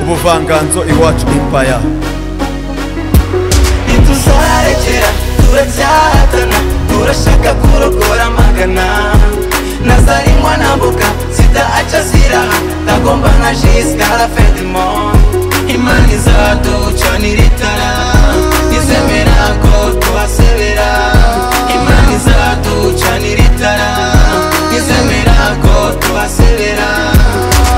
ubuvanganzo iwacu impaya ntituzarekera turacyahatana turashaka kurokora amagana nazarimwa nambuka sida aca ziraha ntagomba nka jisikara fedimo imana izaducanira itara izemera ko tubasebera imana izaducanira itara izemera ko tubasebera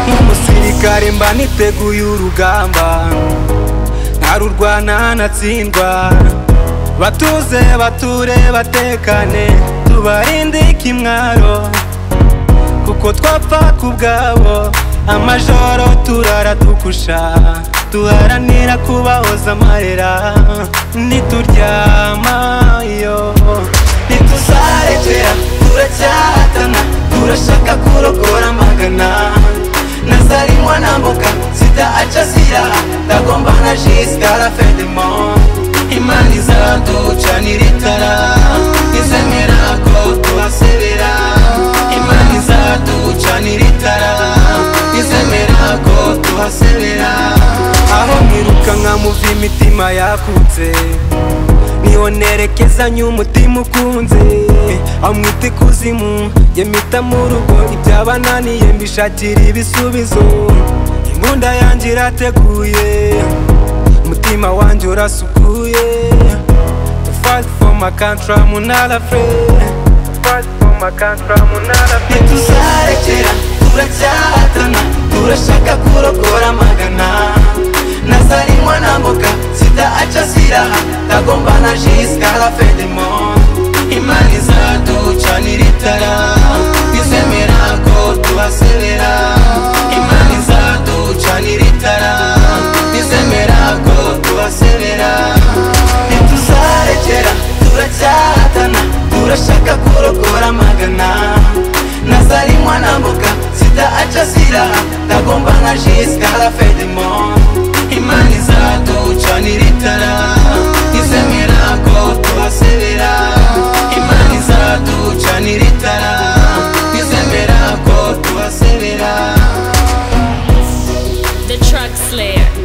nk'umusirikare mba niteguye urugamba ntarurwana natsindwa batuze bature batekane tubarinde ikimwaro kuko twapfa ku bwabo amajoro turara dukusha duharanira kubahoza amarira nituryama yo ntituzarekera turacyahatana turashaka kurokora amagana nazarimwa nambuka sida aca zira ndagomba na jiska la fin du monde imana izaducanira itara izemera ko tubasebera imana izaducanira itara izemera ko tubasebera aho mwirukanka muva imitima yakutse niho nerekezanye umutima ukunze amwite ikuzimu jye mpita mu rugo ibyabananiye mbishakira ibisubizo imbunda yanjye irateguye umutima wanjye urasukuye to fight for my country I'm not afraid To fight for my country I'm not afraid ntituzarekera turacyahatana turashaka kurokora amagana nazarimwa nambuka sida aca ziraha ndagomba na jiska la fin du monde imana izaducanira itara izemera ko tubasebera imana izaducanira itara izemera ko tubasebera ntituzarekera turacyahatana turashaka kurokora amagana nazarimwa nambuka sida aca ziraha ndagomba na jiska la fin du monde imana izaducanira itara izemera ko tubasebera imana izaducanira itara izemera ko tubasebera The Truck Slayer.